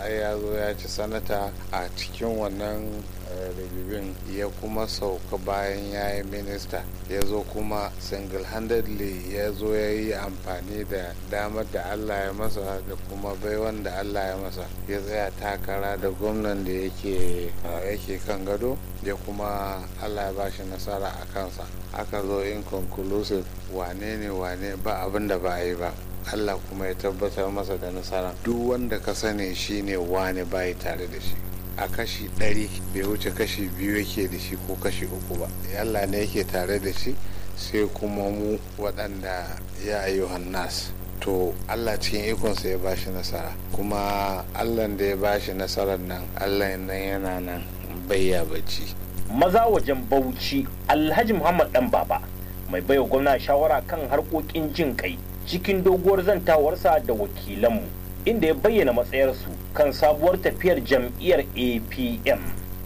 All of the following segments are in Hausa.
ai ya zo ya ci sanata a cikin wannan rigibin ya kuma sauka bayan ya yi minista ya zo kuma single-handedly ya zo ya yi amfani da damar da allah ya masa da kuma baiwan da allah ya masa ya tsaya takara da gwamnan da yake kan gado ya kuma allah ya bashi nasara a kansa aka zo inconclusive wane ne wane ba abin da ba a yi ba allah kuma ya tabbatar masa da nasara duk wanda ka sani shine wane bayi tare da shi a kashi ɗari bai wuce kashi biyu yake da shi ko kashi uku ba allah ne yake tare da shi sai kuma mu waɗanda ya ayyuhan nas to allah cikin ikonsa ya bashi nasara kuma allah da ya bashi nasarar nan allah nan yana nan bayya bacci maza wajen bauchi alhaji muhammad dan baba mai baiwa gwamna shawara kan harkokin jin kai cikin doguwar zantawarsa da wakilanmu inda ya bayyana matsayarsu kan sabuwar tafiyar jam'iyyar apm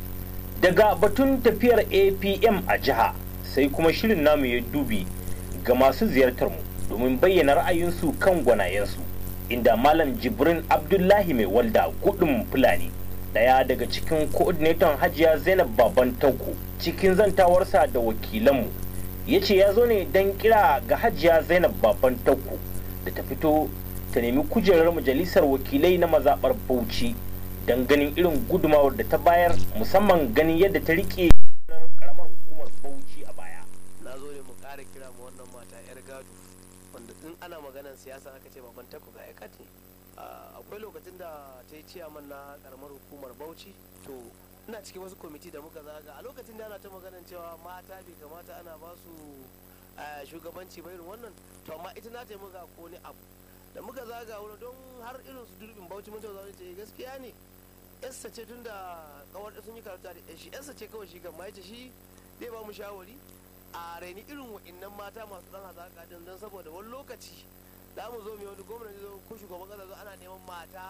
daga batun tafiyar apm a jiha sai kuma shirin namu ya dubi ga masu ziyartar mu domin bayyana ra'ayinsu kan gwanayensu inda malam jibrin abdullahi mai walda gudun fulani daya daga cikin coordinator hajiya zainab baban tauko cikin zantawarsa da wakilanmu ya ce ya zo ne don kira ga hajiya zainab baban tauko da ta fito ta nemi kujerar majalisar wakilai na mazaɓar bauchi don ganin irin gudumawar da ta bayar musamman ganin yadda ta rike karamar hukumar bauchi a baya na zo ne mu ƙara kira ma wannan mata yar gado wanda in ana maganar siyasa aka ce baban tako ga yakat ne akwai lokacin da ta yi ciyaman na karamar hukumar bauchi to ina cikin wasu kwamiti da muka zaga a lokacin da ana ta maganar cewa mata bai kamata ana ba su shugabanci ba irin wannan to amma ita na taimaka ko ni abu da muka zaga wani don har irin su durbin bauchi mun tauna ce gaskiya ne yassa ce tun da kawar sun yi karatu da shi yassa ce kawai shi gamma yace shi zai ba mu shawari a raini irin wa'annan mata masu dan hazaka din don saboda wani lokaci za mu zo mai wani gwamnati zo ko shugaban kasa zo ana neman mata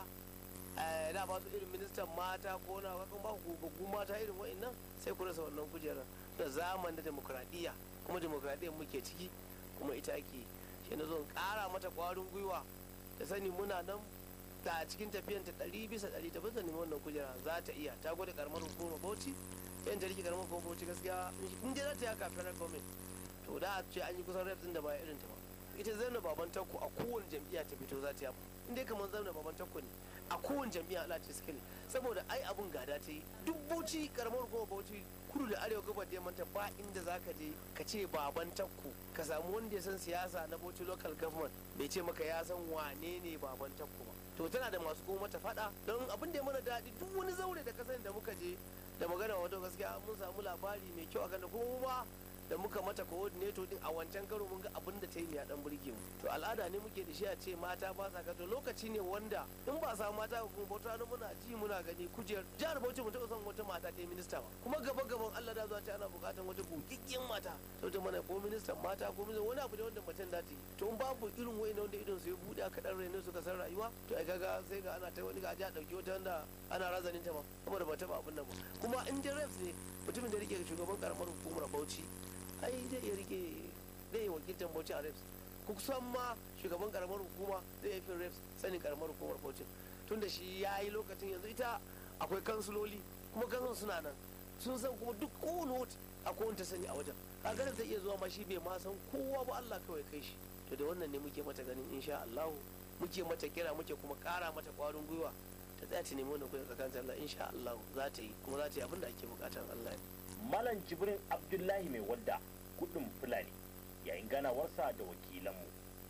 da ba su irin ministan mata ko na kakan ba ku mata irin wa'annan sai ku rasa wannan kujerar da zaman da demokradiyya kuma demokradiyyar muke ciki kuma ita ake shi na zo kara mata kwarin gwiwa da sani muna nan ta cikin tafiyan ta ɗari bisa ɗari ta bisa neman wannan kujera za ta iya ta gwada karamar hukumar bauchi yan ta rike karamar hukumar bauchi gaskiya in dai za ta yi haka federal government to da a ce an yi kusan reps din da ba irin ta ba ita zauna baban takko a kowane jam'iyya ta fito za ta yi in dai kamar zauna baban takko ne a kowane jam'iyya Allah ce suka ne saboda ai abun gada ta yi duk bauchi karamar hukumar bauchi kudu da arewa gabar da manta ba inda za ka je ka ce baban takko ka samu wanda ya san siyasa na bauchi local government bai ce maka ya san wane ne baban takko ba to tana da masu kuma mata fada don abin da ya mana daɗi duk wani zaure da kasan da muka je da magana wato gaskiya mun samu labari mai kyau akan da kuma da muka mata coordinator din a wancan karo mun ga abin da ta yi ya dan burge mu to al'ada ne muke da shi a ce mata ba sa to lokaci ne wanda in ba samu mata ko kuma bauta muna ji muna gani kujer jihar Bauchi mu taɓa son wata mata ta yi minista ba kuma gaba gaban Allah da zuwa ce ana buƙatar wata gogiggen mata to ta mana ko ministan mata ko ministan wani abu ne wanda mutum da ta yi to in babu irin wa'ina wanda idon su ya buɗe aka dan raine suka san rayuwa to ai kaga sai ga ana ta wani ga a ɗauki wata wanda ana razanin ta ma saboda ba taɓa abin nan ba kuma in dai refs ne mutumin da rike shugaban karamar hukumar Bauchi ai zai iya rike zai yi wakiltar bauchi a reps kusan ma shugaban karamar hukuma zai yi fin reps sanin karamar hukumar bauchi tun da shi ya yi lokacin yanzu ita akwai kansuloli kuma kansun suna nan sun san kuma duk kowane wata a kowane sani a wajen kaga zai iya zuwa ma shi bai ma san kowa ba Allah kawai kai shi to da wannan ne muke mata ganin insha Allah muke mata kira muke kuma kara mata kwarin gwiwa ta tsaya ta nemi wannan kuɗin tsakanin Allah insha Allah za ta yi kuma za ta yi abin da ake bukatar Allah ne Malam Jibrin Abdullahi mai wadda kudin Fulani yayin ganawarsa da wakilanmu.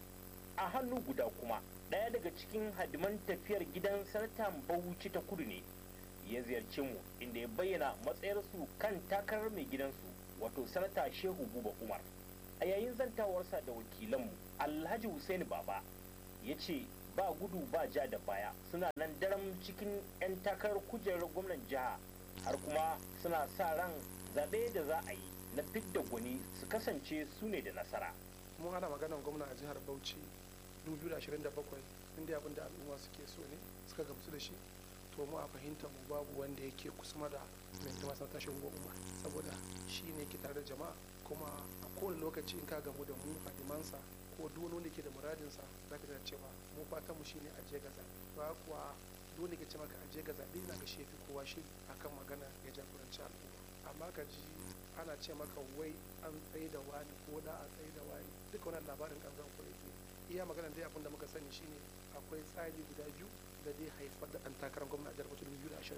A hannu guda kuma ɗaya daga cikin hadiman tafiyar gidan sanatan Bauchi ta kudu ne ya ziyarci mu inda ya bayyana matsayarsu kan takarar mai gidansu wato sanata Shehu Buba Umar. A yayin zantawarsa da wakilanmu Alhaji Hussein Baba ya ce ba gudu ba ja da baya suna nan daram cikin 'yan takarar kujerar gwamnan jiha har kuma suna sa ran zaɓe da za a yi na fidda gwani su kasance su ne da nasara. mun hana maganar gwamna a jihar bauchi 2027 inda abin da al'umma suke so ne suka gamsu da shi to mu a fahimta mu babu wanda yake kusa da mai zama san tashin goma saboda shi ne ke tare da jama'a kuma a kowane lokaci in ka gamu da mu hadimansa ko duk wani wanda ke da muradinsa za ka cewa mu fatan mu shine a je gaza ba kuwa dole ke ce maka aje ga zaɓe ina ga shi fi kowa shiri akan magana ya jagoranci al'umma amma ka ji ana ce maka wai an tsaye da wani ko da a tsaye da wani duka wannan labarin kanzan kurege iya magana dai abin da muka sani shine akwai tsari guda biyu da zai haifar da ɗan takarar gwamna a jihar Bauchi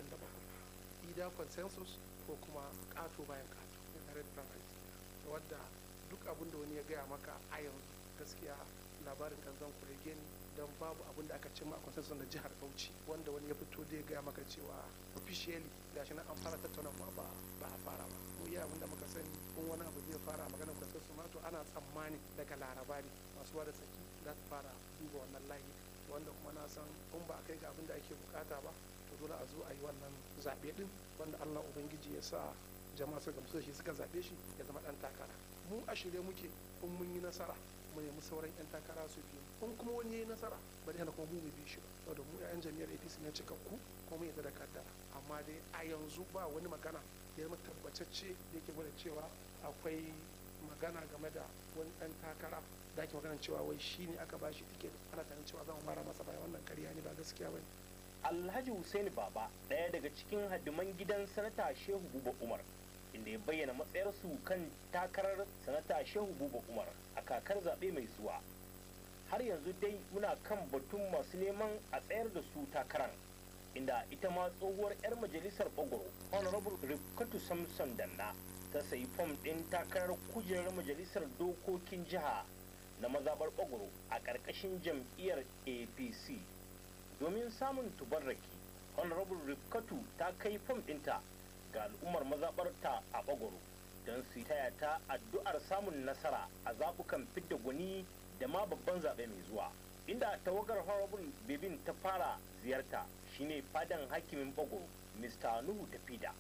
2027 ida consensus ko kuma ƙato bayan ƙato in tare da primary wadda duk abin da wani ya gaya maka a yanzu gaskiya labarin kanzan kurege ne don babu abin da aka cimma a consensus na jihar Bauchi wanda wani ya fito da ya gaya maka cewa officially gashi nan an fara tattaunawa ba ba a fara ba mu iya abin da muka sani kun wani abu zai fara a maganar consensus ma to ana tsammani daga laraba ne masu wada saki za su fara duba wannan layi wanda kuma na san in ba a kai ga abin da ake bukata ba to dole a zo a yi wannan zaɓe din wanda Allah ubangiji ya sa jama'a su gamsu da shi suka zaɓe shi ya zama ɗan takara mu a shirye muke in mun yi nasara mu nemi sauran 'yan takara su biyu in kuma wani ya yi nasara ba zai hana kuma mu mu bi shi ba saboda mu 'yan jami'ar apc ne cikakku kuma mu yadda da kaddara amma dai a yanzu ba wani magana da ya tabbatacce da yake gwada cewa akwai magana game da wani ɗan takara da ake magana cewa wai shi ne aka bashi tiket ana tunanin cewa za mu mara masa baya wannan karya ne ba gaskiya ba ne alhaji hussein baba ɗaya daga cikin hadiman gidan sanata shehu buba umar inda ya bayyana matsayarsu kan takarar sanata shehu buba umar a kakar zaɓe mai zuwa har yanzu dai muna kan batun masu neman a tsayar da su takarar inda ita ma tsohuwar 'yar majalisar bagoro honorable rifkatu samson danna ta sayi fom ɗin takarar kujerar majalisar dokokin jiha na mazabar bagoro a ƙarƙashin jam'iyyar apc domin samun tubarraki honorable rifkatu ta kai fom ɗinta ga al'ummar mazaɓarta a bagoro don su taya ta addu'ar samun nasara a zaɓukan fidda gwani da ma babban zaɓe mai zuwa inda tawagar honorable bebin ta fara ziyarta shine fadan hakimin bagoro mr nuhu tafida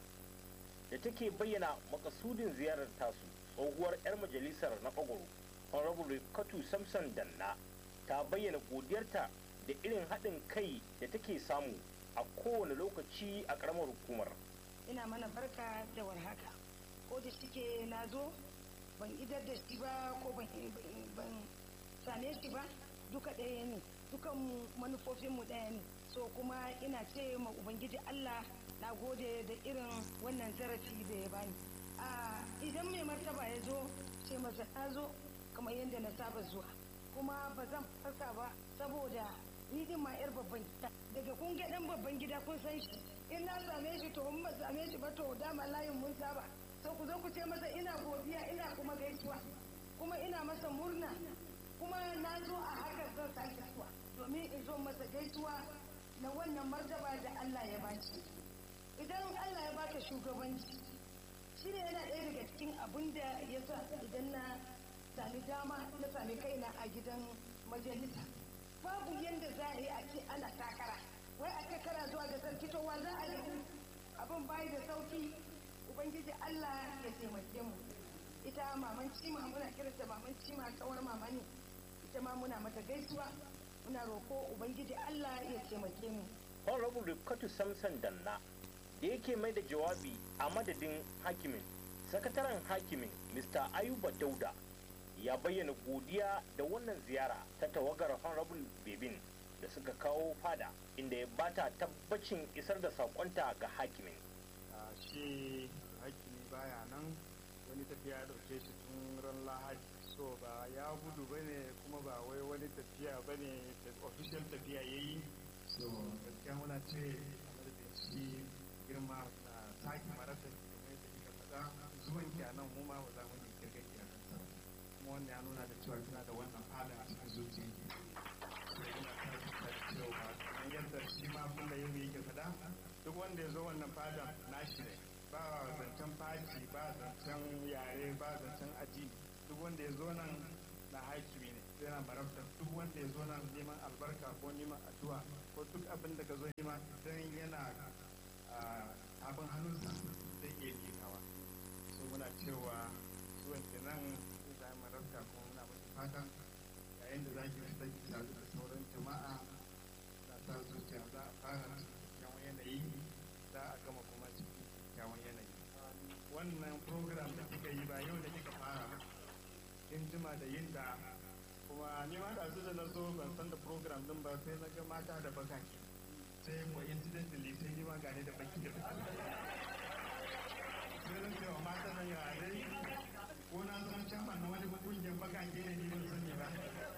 da take bayyana makasudin ziyarar tasu tsohuwar 'yar majalisar na bagoro honorable katu samson danna ta bayyana godiyarta da irin haɗin kai da take samu a kowane lokaci a ƙaramar hukumar ina mana barka da warhaka ko da shike na zo ban idar da shi ba ko ban same shi ba duka ɗaya ne dukan manufofinmu ɗaya ne so kuma ina ce ma ubangiji allah na gode da irin wannan zarafi da ya bani a idan mai martaba ya zo ce masa na zo kamar yadda na saba zuwa kuma ba zan farka ba saboda ni din ma yar babban gida daga kun ga dan babban gida kun san shi in na same shi to in ba same shi ba to dama layin mun saba sai ku zo ku ce masa ina godiya ina kuma gaisuwa kuma ina masa murna kuma na zo a haka zan sake zuwa domin in zo masa gaisuwa na wannan martaba da Allah ya baci idan Allah ya baka shugabanci shi ne yana ɗaya daga cikin abin da ya sa idan na sami dama na sami kaina a gidan majalisa babu yadda za a yi a ce ana takara wai a takara zuwa ga sarki to wa za a yi abin bayi da sauki ubangiji Allah ya taimake mu ita maman cima muna kiranta maman cima kawar mama ne ita ma muna mata gaisuwa muna roko ubangiji Allah ya taimake mu honorable rifkatu samson danna da yake mai da jawabi a madadin hakimin sakataren hakimin mr ayuba dauda ya bayyana godiya da wannan ziyara ta tawagar honorable bebin da suka kawo fada inda ya bata tabbacin isar da sakonta ga hakimin shi hakimi baya nan wani tafiya dauke shi tun ran lahadi so ba ya gudu bane kuma ba wai wani tafiya bane da official tafiya ya yi so gaskiya muna ce a madadin shi girma na sake marasa kamar yadda kika faɗa zuwan ki a nan mu ma ba za mu yi kirga ki a kansa kuma wannan ya nuna da cewa kina da wannan fada a cikin zuciyarki so ina tabbata da cewa kamar yadda shi ma kulla yau yake faɗa duk wanda ya zo wannan fada nashi ne ba zancen faci ba zancen yare ba zancen aji duk wanda ya zo nan na hakimi ne yana marabta duk wanda ya zo nan neman albarka ko neman addu'a ko duk abin da ka zo nema idan yana abin hannunsa zai iya kekawa so muna cewa zuwan ke nan zai zai marabta kuma muna masa fatan yayin da za ki fita ki sadu da sauran jama'a na sa zuciya za a fara kyawun yanayi za a gama kuma cikin kyawun yanayi wannan program da kika yi ba yau da kika fara kin jima da yin da kuma ni ma da su da na zo ban san da program din ba sai na ga mata da bakaki sai coincidentally sai ni ma gane da baki da baki sai na cewa mata nan ya dai ko na san chairman na wani kungiyar bakake ne ni ban sani ba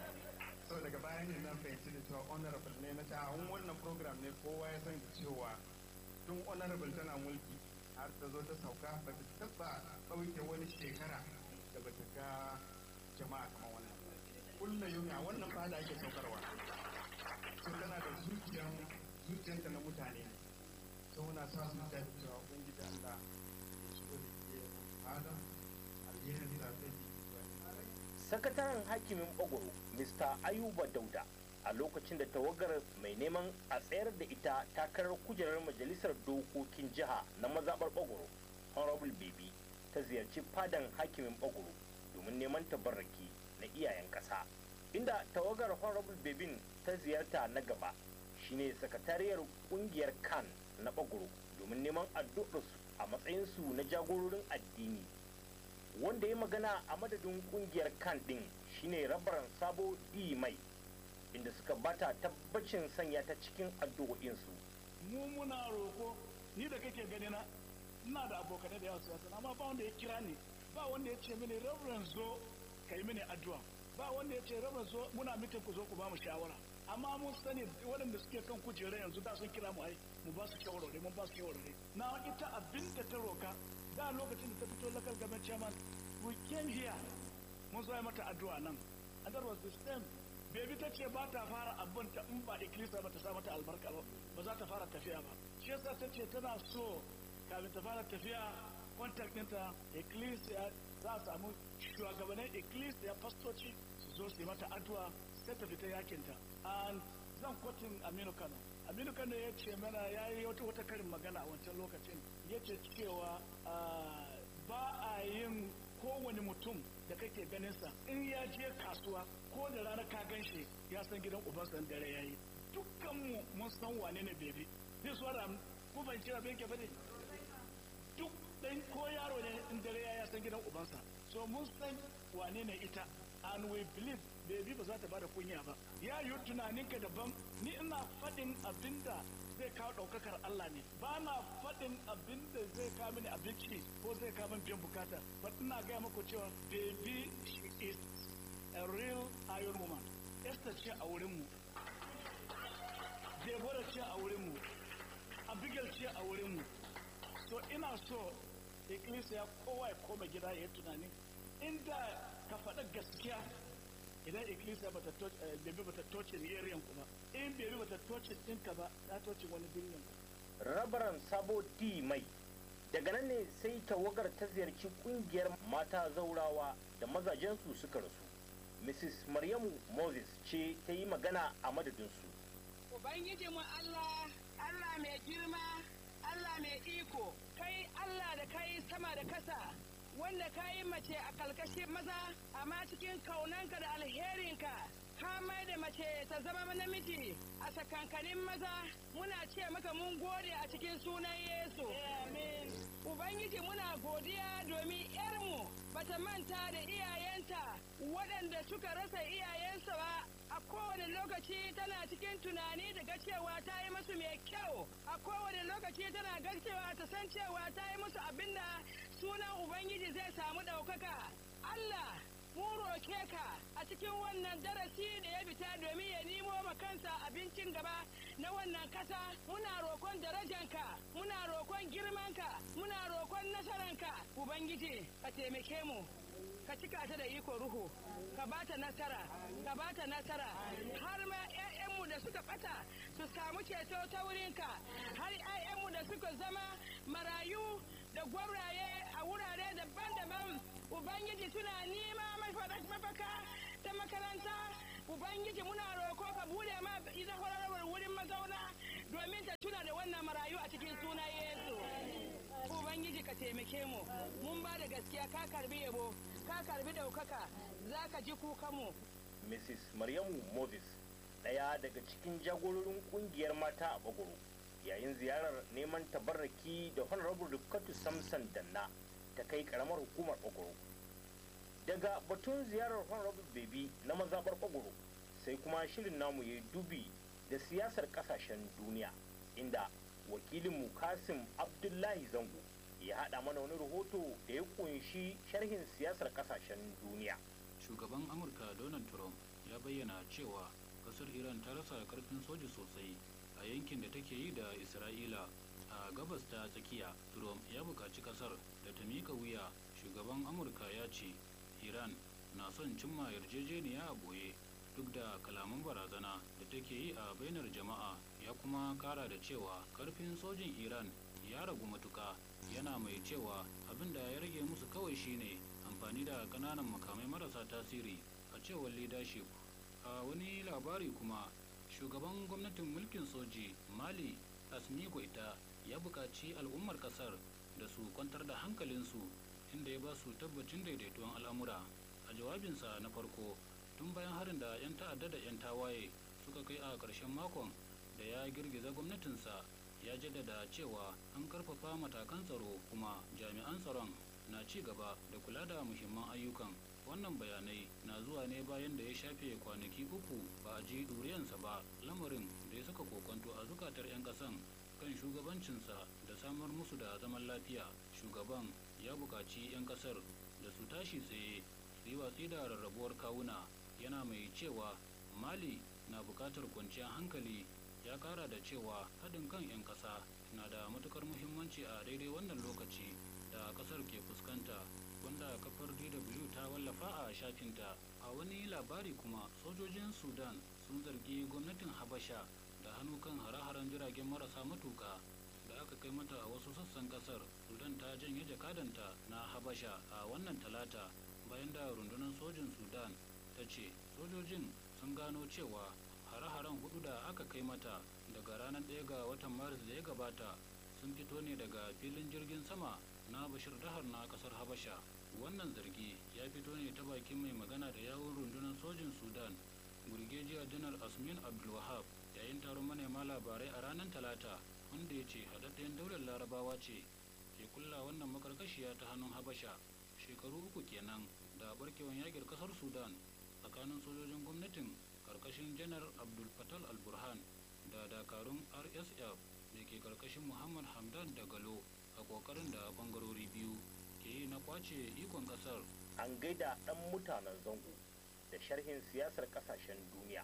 so daga baya ne na fahimci da cewa honorable ne na ce a wannan program ne kowa ya san cewa tun honorable tana mulki har ta zo ta sauka ba ta taba ɗauke wani shekara da ba ta ga jama'a kamar wannan kulla yumi a wannan fada ake saukarwa sun tana da zuciyar zuciyarta na mutane ne sau na sa su da cewa ubangiji Allah su da ke fada alherin da zai yi sakataren hakimin bagoro mr ayuba dauda a lokacin da tawagar mai neman a tsayar da ita takarar kujerar majalisar dokokin jiha na mazaɓar bagoro honorable baby ta ziyarci fadan hakimin bagoro domin neman tabarraki na iyayen ƙasa inda tawagar honorable babin ta ziyarta na gaba shine sakatariyar kungiyar kan na bagoro domin neman addu'arsu a matsayinsu na jagororin addini wanda ya magana a madadin kungiyar kan din shine rabaran sabo di mai inda suka bata tabbacin sanya ta cikin addu'o'insu mu muna roko ni da kake gani na ina da abokanai da yawa siyasa amma ba wanda ya kira ni ba wanda ya ce mini reverend zo ka yi mini addu'a ba wanda ya ce reverend zo muna mitin ku zo ku ba mu shawara amma mun sani waɗanda suke kan kujera yanzu da sun kira mu ai mu ba su shawarwari mun ba su shawarwari na ita abin da ta roka da lokacin da ta fito local government chairman we came here mun zo mata addu'a nan and that was the same bebi ta ce ba ta fara abin ta in ba ikilisa ba ta sa mata albarka ba ba za ta fara tafiya ba shi yasa ta ce tana so kafin ta fara tafiya contact ɗinta ikkilisiya za a samu shugabannin ikkilisiya fastoci su zo su yi mata addu'a sai ta fita yakinta and zan kwatin aminu kano aminu kano ya ce mana ya yi wata wata karin magana a wancan lokacin ya ce cewa ba a yin kowane mutum da kake ganinsa in ya je kasuwa ko da rana ka gan shi ya san gidan ubansa dare ya yi dukkanmu mun san wane ne bebe zai so da ku ban kira bai ke bane duk dan ko yaro ne in dare ya san gidan ubansa so mun san wane ne ita and we believe baby ba za ta bada kunya ba ya yi tunaninka daban ni ina faɗin abinda zai kawo ɗaukakar Allah ne ba na faɗin abinda zai kawo mini abinci ko zai kawo min biyan bukata ba ina gaya muku cewa baby she is a real iron woman Esther ce a wurinmu Deborah ce a wurinmu Abigail ce a wurinmu so ina so ikkilisiya kowa ya koma gida ya yi tunani inda ka faɗa gaskiya idan ikkilisiya bata bebe bata toce area ku ba in bebe bata toce ɗinka ba ta toce wani birnin rabaran sabo di mai daga nan ne sai tawagar ta ziyarci kungiyar mata zaurawa da mazajensu suka rasu mrs maryamu moses ce ta yi magana a madadinsu ubangiji mu allah allah mai girma allah mai iko kai allah da kai sama da kasa wanda ka yi mace a kalkashin maza amma cikin kaunanka da alherinka ka mai da mace ta zama namiji a sakankanin maza muna ce maka mun gode a cikin sunan yesu ubangiji muna godiya domin yarmu bata manta da iyayenta waɗanda suka rasa iyayensa ba a kowane lokaci tana cikin tunani da ga cewa ta yi musu mai kyau a kowane lokaci tana ga cewa ta san cewa ta yi musu abinda sunan ubangiji zai samu ɗaukaka allah mu roke ka a cikin wannan darasi da ya fita domin ya nemo ma kansa abincin gaba na wannan kasa muna rokon darajanka muna rokon girmanka muna rokon nasaranka ubangiji ka taimake mu ka cika ta da iko ruhu ka bata nasara ka bata nasara har ma 'ya'yanmu da suka bata su samu ceto ta wurinka har 'ya'yanmu da suka zama marayu da gwabraye a wurare daban-daban ubangiji suna nima mafaka ta makaranta ubangiji muna roko ka bude ma ita kwararwar wurin mazauna domin ta tuna da wannan marayu a cikin suna yesu ubangiji ka taimake mu mun ba da gaskiya ka karbi yabo ka karbi daukaka za ka ji kukanmu mrs maryamu moses ɗaya daga cikin jagororin kungiyar mata a bagoro yayin ziyarar neman tabarraki da honorable rifkatu samson danna ta kai karamar hukumar bagoro daga batun ziyarar honorable baby na mazaɓar bagoro sai kuma shirin namu ya dubi da siyasar ƙasashen duniya inda wakilinmu kasim abdullahi zango ya haɗa mana wani rahoto da ya kunshi sharhin siyasar ƙasashen duniya shugaban amurka donald trump ya bayyana cewa kasar iran ta rasa karfin soji sosai a yankin da take yi da isra'ila a gabas ta tsakiya trump ya buƙaci kasar da ta miƙa wuya shugaban amurka ya ce iran na son cimma yarjejeniya a boye duk da kalaman barazana da take yi a bainar jama'a ya kuma kara da cewa karfin sojin iran ya ragu matuka yana mai cewa abin da ya rage musu kawai shine amfani da kananan makamai marasa tasiri a cewar leadership a wani labari kuma shugaban gwamnatin mulkin soji mali asmi goita ya buƙaci al'ummar ƙasar da su kwantar da hankalinsu inda ya ba su tabbacin daidaituwan al'amura a jawabinsa na farko tun bayan harin da 'yan ta'adda da 'yan tawaye suka kai a ƙarshen makon da ya girgiza gwamnatinsa ya jaddada cewa an karfafa matakan tsaro kuma jami'an tsaron na ci gaba da kula da muhimman ayyukan wannan bayanai na zuwa ne bayan da ya shafe kwanaki uku ba a ji ɗuriyansa ba lamarin da ya saka kokonto a zukatar 'yan ƙasan kan shugabancinsa da samar musu da zaman lafiya shugaban ya buƙaci 'yan ƙasar da su tashi tsaye su yi watsi da rarrabuwar kawuna yana mai cewa mali na buƙatar kwanciyar hankali ya kara da cewa haɗin kan 'yan ƙasa na da matukar muhimmanci a daidai wannan lokaci da ƙasar ke fuskanta wanda kafar dw ta wallafa a shafinta a wani labari kuma sojojin sudan sun zargi gwamnatin habasha da hannu kan hare-haren jiragen marasa matuka da aka kai mata a wasu sassan kasar sudan ta janye jakadanta na habasha a wannan talata bayan da rundunar sojin sudan ta ce sojojin sun gano cewa hare-haren hudu da aka kai mata daga ranar 1 ga watan maris da ya gabata sun fito ne daga filin jirgin sama na bashir dahar na kasar habasha wannan zargi ya fito ne ta bakin mai magana da yawun rundunar sojin sudan burgejiya janar asmin abdulwahab yayin taron manema labarai a ranar talata wanda ya ce haɗaɗɗen daular larabawa ce ke kulla wannan makarkashiya ta hannun habasha shekaru uku kenan da barkewan yakin kasar sudan tsakanin sojojin gwamnatin karkashin janar abdul fatal al-burhan da dakarun rsf da ke karkashin muhammad hamdan da galo a kokarin da bangarori biyu ke yi na kwace ikon kasar an gaida ɗan mutanen zango da sharhin siyasar ƙasashen duniya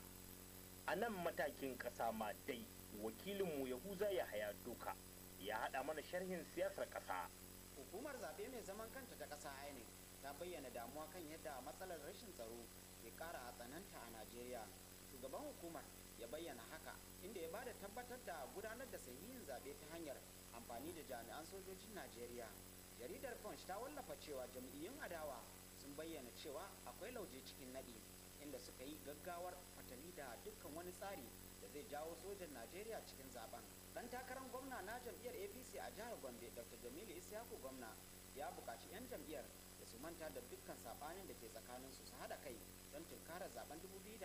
a nan matakin ƙasa ma dai wakilinmu yahuza ya haya doka ya haɗa mana sharhin siyasar ƙasa hukumar zaɓe mai zaman kanta ta ƙasa inec ta bayyana damuwa kan yadda matsalar rashin tsaro ke ƙara tsananta a najeriya shugaban hukumar ya bayyana haka inda ya bada tabbatar da gudanar da sahihin zaɓe ta hanyar amfani da jami'an sojojin najeriya jaridar punch ta wallafa cewa jam'iyyun adawa sun bayyana cewa akwai lauje cikin naɗi inda suka yi gaggawar fatali da dukkan wani tsari da zai jawo sojan najeriya cikin zaben dan takarar gwamna na jam'iyyar apc a jihar gombe dr jamilu isyaku gwamna ya buƙaci 'yan jam'iyyar da su manta da dukkan saɓanin da ke tsakaninsu su haɗa kai don tunkarar zaben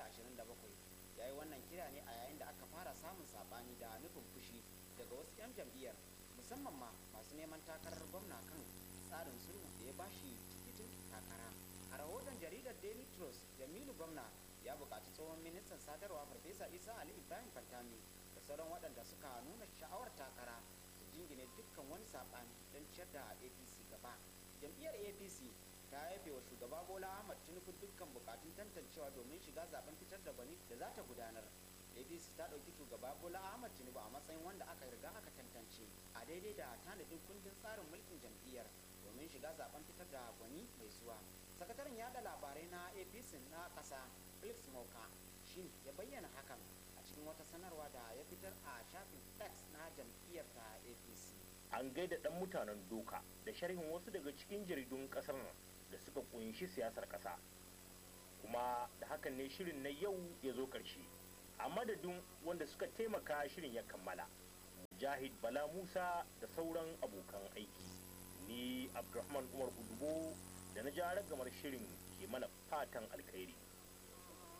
2027 ya yi wannan kira ne a yayin da aka fara samun saɓani da nufin fushi daga wasu 'yan jam'iyyar musamman ma masu neman takarar gwamna kan tsarin sulhu da ya bashi tikitin takara a rahoton jaridar daily trust jamilu gwamna ya buƙaci tsohon ministan sadarwa farfesa isa ali ibrahim fantami da sauran waɗanda suka nuna sha'awar takara su jingine dukkan wani saɓani don ciyar da apc gaba jam'iyyar apc ta yafe wa shugaba bola ahmad tinubu dukkan bukatun tantancewa domin shiga zaben fitar da gwani da za ta gudanar apc ta ɗauki shugaba bola ahmad tinubu a matsayin wanda aka riga aka tantance a daidai da tanadin kundin tsarin mulkin jam'iyyar domin shiga zaben fitar da gwani mai zuwa sakataren yada labarai na apc na ƙasa felix moka shin ya bayyana hakan a cikin wata sanarwa da ya fitar a shafin x na jam'iyyar ta apc an gaida ɗan mutanen doka da sharhin wasu daga cikin jaridun ƙasar nan da suka kunshi siyasar ƙasa kuma da hakan ne shirin na yau ya zo ƙarshe a madadin wanda suka taimaka shirin ya kammala mujahid bala musa da sauran abokan aiki ni abdulrahman umar udubo da na ja ragamar shirin ke mana fatan alkhairi